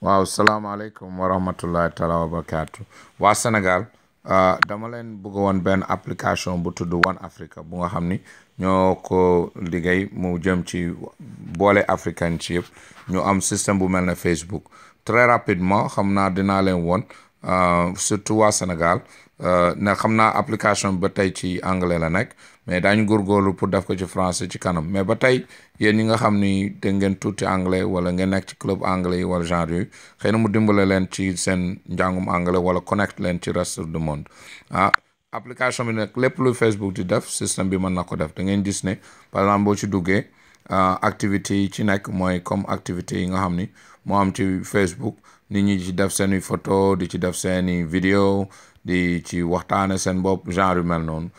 waaw salaamaaleykum wa rahmatullahi taala wa barakaatu waa Sénégal dama leen bëgg woon benn application bu tudd One Africa bu nga xam ni ñoo ko liggéey mu jëm ci boole africain ci yëpp ñu am système bu mel ne Facebook très rapidement xam naa dinaa leen woon surtout waa Sénégal ne xam naa application bi ba tey ci anglais la nekk mais daañu góorgóorlu pour def ko ci français ci kanam mais ba tey yéen ñi nga xam ni dégg ngeen tuuti anglais wala ngeen nekk ci club anglais yi wala genre yooyu xëy na mu dimbale leen ci seen njàngum anglais wala connect leen ci reste du monde ah application bi nag lépp lu Facebook di def système bi mën na ko def da ngeen gis ne par exemple boo ci duggee activités yi ci nekk mooy comme activités yi nga xam ni moo am ci Facebook nit ñi ci def seeni photo di ci def seeni vidéo di ci waxtaane seen bopp genre yu mel noonu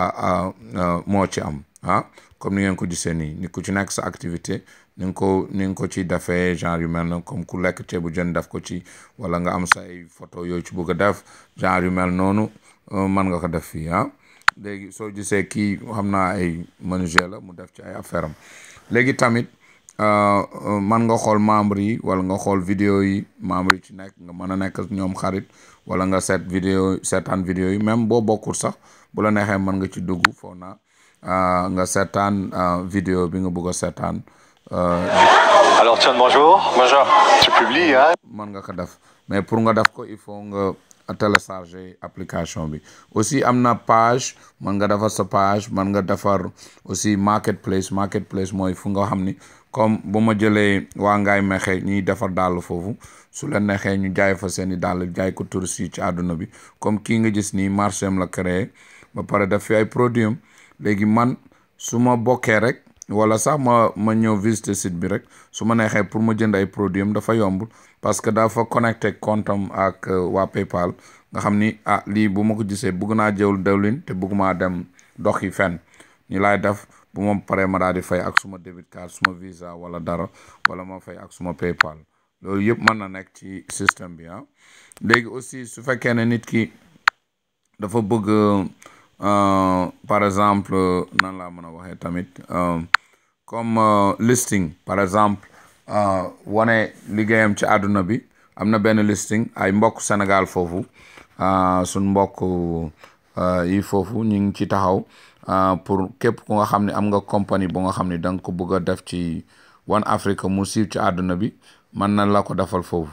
moo ci am ah comme ni ngeen ko gisee nii ni ku ci nekk sa activité ni nga ko ni nga ko ci defee genre yu mel noonu comme ku lekk ceebu jën def ko ci wala nga am say photo yooyu ci bëgg a def genre yu mel noonu mën nga ko def fii ah léegi soo gisee kii xam naa ay menuisier la mu def ci ay affaire am léegi tamit man nga xool membre yi wala nga xool vidéo yi membre yi ci nekk nga mën a nekk ñoom xarit wala nga seet vidéo seetaan vidéo yi même boo bokkul sax bu la neexee mën nga ci dugg foo na nga seetaan vidéo bi nga bëgg a seetaan Alors tiens, bonjour. Bonjour. Tu publies, hein mën nga ko def mais pour nga def ko il faut nga télécharger application bi aussi am na page mën nga defar sa page mën nga defar aussi marketplace marketplace mooy fu nga xam ni comme bu ma jëlee waa ngaay mexe ñuy defar dàll foofu su leen neexee ñu jaay fa seeni dàll jaay ko touristes yi ci àdduna bi comme kii nga gis nii marché am la créé ba pare def fi ay produit am léegi man su ma bokkee rek wala sax ma ma ñëw visiter site bi rek su ma neexee pour ma jënd ay produit am dafa yombul parce que dafa connecté compte am ak waa PayPal nga xam ni ah lii bu ma ko gisee bëgg naa jëwul dawlin te bëgg maa dem dox yi fenn ni laay def bu ma paree ma daal di fay ak suma debit card suma visa wala dara wala ma fay ak suma PayPal loolu yëpp mën na nekk ci système bi ah léegi aussi su fekkee ne nit ki dafa bëgg par exemple nan laa mën a waxee tamit comme listing par exemple wane liggéeyam ci àdduna bi am na benn listing ay mbokk Sénégal foofu suñ mbokk yi foofu ñu ngi ci taxaw pour képp ku nga xam ne am nga compagnie bu nga xam ne da nga ko bëgg a def ci One Africa mu siiw ci àdduna bi mën na la ko defal foofu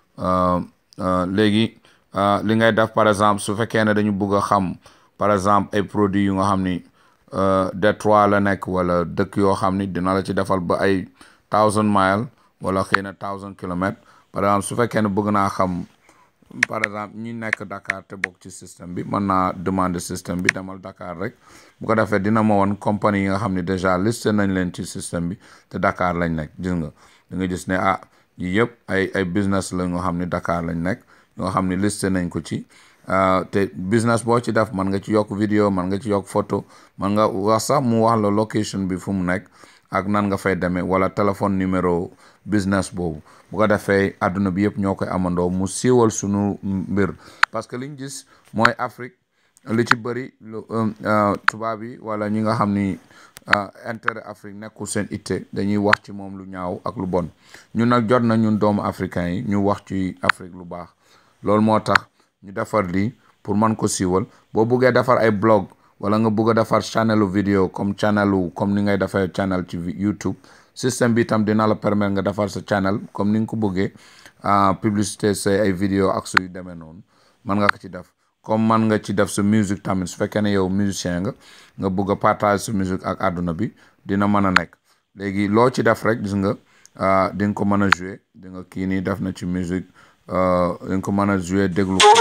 léegi li ngay def par exemple su fekkee ne dañu bëgg a xam par exemple ay produits yu nga xam ni Detroit la nekk wala dëkk yoo xam ni dina la ci defal ba ay thousand mile wala xëy na thousand kilomètres par exemple su fekkee ne bëgg naa xam par exemple ñi nekk Dakar te bokk ci système bi mën naa demander système bi demal Dakar rek bu ko defee dina ma woon compagnie yi nga xam ne déjà listé nañ leen ci système bi te Dakar lañ nekk gis nga da nga gis ne ah yii yëpp ay ay business la nga xam ne Dakar lañ nekk nga xam ne listé nañ ko ci te business boo ci def mën nga ci yokk vidéo mën nga ci yokk photo mën nga wax sax mu wax la location bi fu mu nekk ak nan nga fay demee wala téléphone numéro business boobu bu ko defee àdduna bi yëpp ñoo koy amandoo mu siiwal sunu mbir parce que liñ gis mooy Afrique li ci bëri tubaab yi wala ñi nga xam ni intérêt Afrique nekkul seen itte dañuy wax ci moom lu ñaaw ak lu bon ñun nag jot na ñun doomu africain yi ñu wax ci Afrique lu baax loolu moo tax ñu defar lii pour mën ko siiwal boo buggee defar ay blog wala nga bugg a defar channelu vidéo comme channelu comme ni ngay defee channel ci YouTube système bi itam dina la permettre nga defar sa channel comme ni nga ko bëggee publicité say ay vidéo ak suy demee noonu mën nga ko ci def comme man nga ci def sa musique tamit su fekkee ne yow musicien nga nga bëgg a partage sa musique ak àdduna bi dina mën a nekk léegi loo ci def rek gis nga di nga ko mën a jouer di nga kii nii def na ci musique di nga ko mën a jouer déglu ko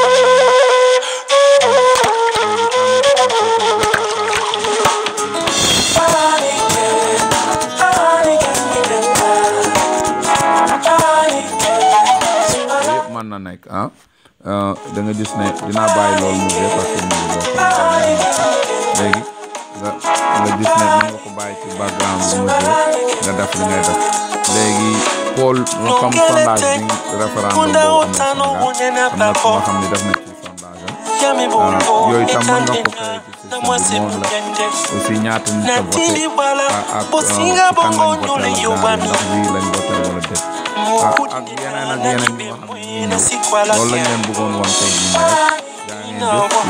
mën na nekk ah da nga gis ne dinaa bàyyi loolu mu dee parce que mu ngi boo xam léegi nga nga gis ne mën nga ko bàyyi ci background bi mu dee nga def li ngay def léegi Paul comme sondage bi référendum boobu am na Sénégal am na ku nga xam ne def na ci sondage am yooyu tam mën nga ko créé ci système bi moom la aussi ñaata nit a voté ak ak kan lañ voté la ndax wii lañ voté wala déet ah ak yeneen ak yeneen yi nga xam ne ñu ngi ñëw loolu lañ leen bëggoon woon tey jii nii rek yaa ngeen jëf